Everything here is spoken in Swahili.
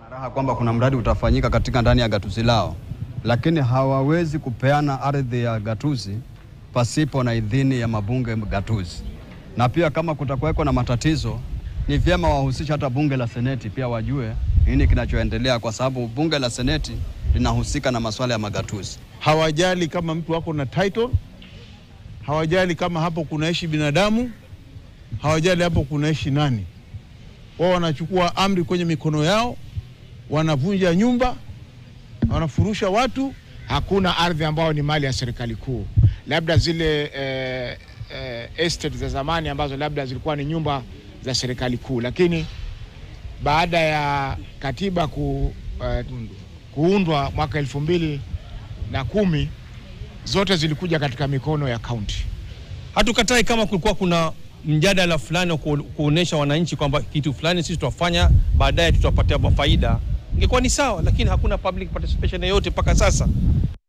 raha kwamba kuna mradi utafanyika katika ndani ya gatuzi lao, lakini hawawezi kupeana ardhi ya gatuzi pasipo na idhini ya mabunge gatuzi. Na pia kama kutakuweko na matatizo, ni vyema wahusisha hata bunge la seneti pia wajue nini kinachoendelea, kwa sababu bunge la seneti linahusika na masuala ya magatuzi. Hawajali kama mtu wako na title, hawajali kama hapo kunaishi binadamu, hawajali hapo kunaishi nani. Wao wanachukua amri kwenye mikono yao, wanavunja nyumba, wanafurusha watu. Hakuna ardhi ambayo ni mali ya serikali kuu, labda zile eh, eh, estate za zamani ambazo labda zilikuwa ni nyumba za serikali kuu, lakini baada ya katiba ku, eh, kuundwa mwaka elfu mbili na kumi zote zilikuja katika mikono ya kaunti. Hatukatai kama kulikuwa kuna mjadala fulani wa ku- kuonesha wananchi kwamba kitu fulani sisi tutafanya baadaye tutapatia faida, ingekuwa ni sawa, lakini hakuna public participation yoyote mpaka sasa.